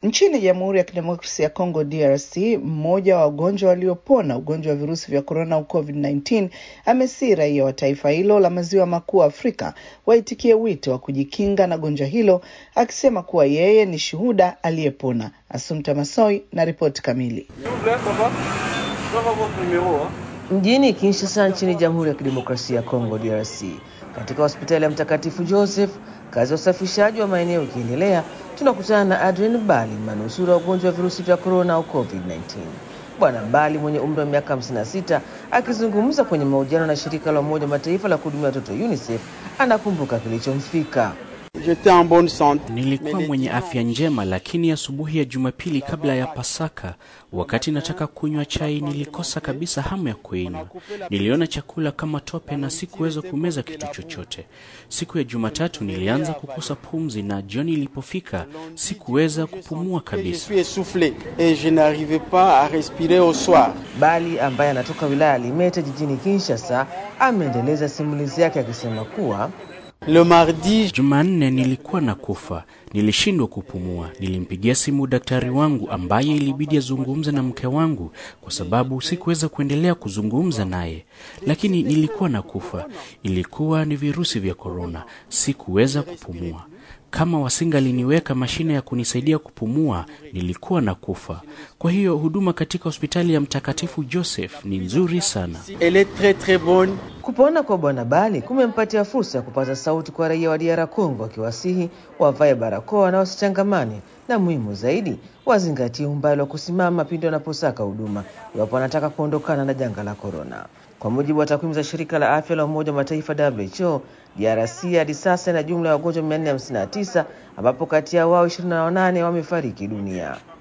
Nchini Jamhuri ya Kidemokrasia ya Kongo DRC, mmoja wa wagonjwa waliopona ugonjwa wa virusi vya korona au COVID-19 amesii raia wa taifa hilo la maziwa makuu Afrika waitikie wito wa kujikinga na gonjwa hilo, akisema kuwa yeye ni shuhuda aliyepona. Asumta Masoi na ripoti kamili. Mjini Kinshasa nchini Jamhuri ya Kidemokrasia ya Kongo DRC, katika hospitali ya Mtakatifu Joseph, kazi ya usafishaji wa maeneo ikiendelea, tunakutana na Adrien Bali, manusura wa ugonjwa wa virusi vya korona au COVID-19. Bwana Bali mwenye umri wa miaka 56 akizungumza kwenye mahojiano na shirika la Umoja wa Mataifa la kuhudumia watoto UNICEF anakumbuka kilichomfika. Nilikuwa mwenye afya njema, lakini asubuhi ya, ya Jumapili kabla ya Pasaka, wakati nataka kunywa chai, nilikosa kabisa hamu ya kuinywa. Niliona chakula kama tope na sikuweza kumeza kitu chochote. Siku ya Jumatatu nilianza kukosa pumzi, na jioni ilipofika sikuweza kupumua kabisa. Bali ambaye anatoka wilaya ya Limete jijini Kinshasa ameendeleza simulizi yake akisema kuwa Le mardi Jumanne nilikuwa na kufa, nilishindwa kupumua. Nilimpigia simu daktari wangu ambaye ilibidi azungumze na mke wangu kwa sababu sikuweza kuendelea kuzungumza naye, lakini nilikuwa na kufa. Ilikuwa ni virusi vya korona, sikuweza kupumua. Kama wasingaliniweka mashine ya kunisaidia kupumua, nilikuwa na kufa. Kwa hiyo huduma katika hospitali ya Mtakatifu Joseph ni nzuri sana. Elle est très, très bonne. Kupona kwa Bwana Bali kumempatia fursa ya kupata sauti kwa raia wa DR Congo, akiwasihi wavae barakoa na wasichangamane, na muhimu zaidi wazingatie umbali wa kusimama pindi wanaposaka huduma iwapo wanataka kuondokana na janga la korona. Kwa mujibu wa takwimu za shirika la afya la Umoja wa Mataifa WHO, DRC hadi sasa ina jumla ya wagonjwa 459 ambapo kati ya wao 28 wamefariki dunia.